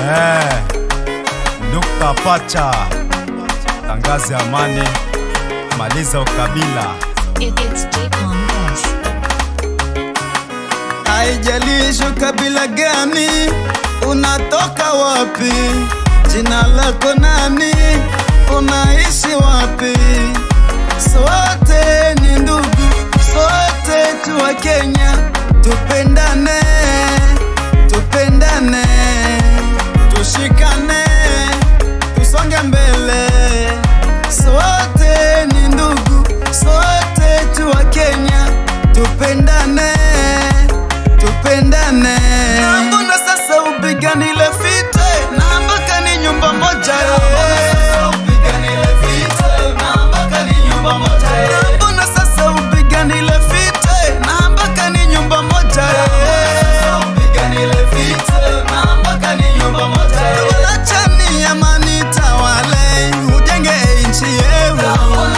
Eh, Nukta pacha, tangaze amani, maliza ukabila. It, it's Deep on this. Haijalishi kabila gani, unatoka wapi, jina lako nani, unaishi wapi, sote ni ndugu, sote tu wa Kenya, tupendane, tupendane, tushikane, tusonge mbele, sote ni ndugu, sote tu wa Kenya, tupendane tupendane. Na mbona sasa upiganile vita na mpaka ni nyumba moja Na mbona sasa upiganile vita na mpaka ni nyumba moja Wachani amani tawale, ujenge nchi yetu.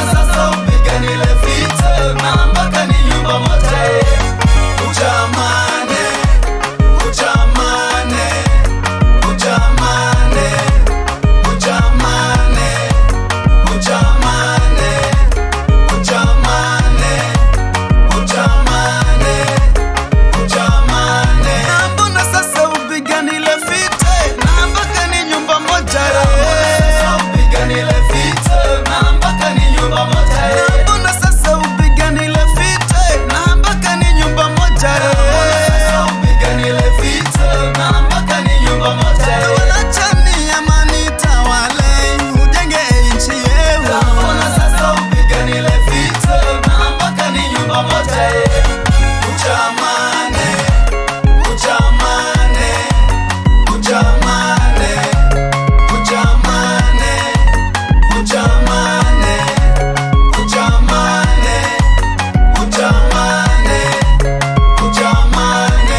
Ujamane, ujamane, ujamane, ujamane, ujamane, ujamane, ujamane, ujamane. Na mbona sasa upiganile vita na mpaka ni nyumba moja Na mbona sasa upiganile vita na mpaka ni nyumba moja Wachani amani tawale, ujenge nchi yetu. Ujamane, ujamane, ujamane, ujamane, ujamane, ujamane, ujamane, ujamane.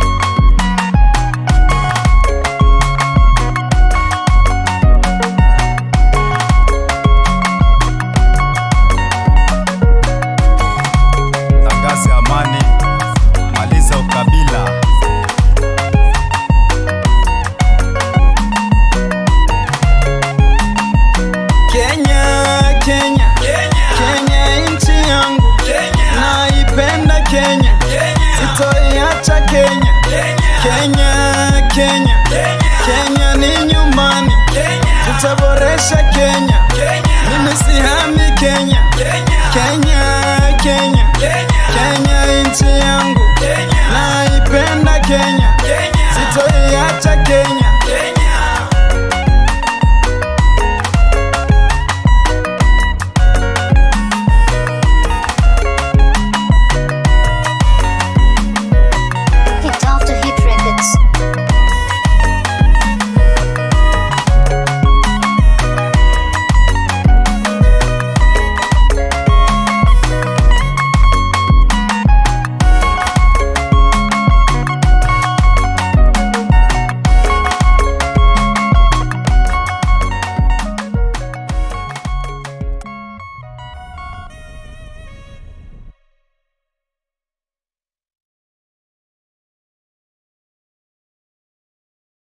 Tangaze amani, maliza ukabila. Kenya, Kenya, Kenya nchi yangu, naipenda Kenya, sitoiacha Kenya, Kenya, Kenya, Kenya ni nyumbani, tutaboresha Kenya, mimi sihami Kenya, Kenya, Kenya, Kenya nchi yangu,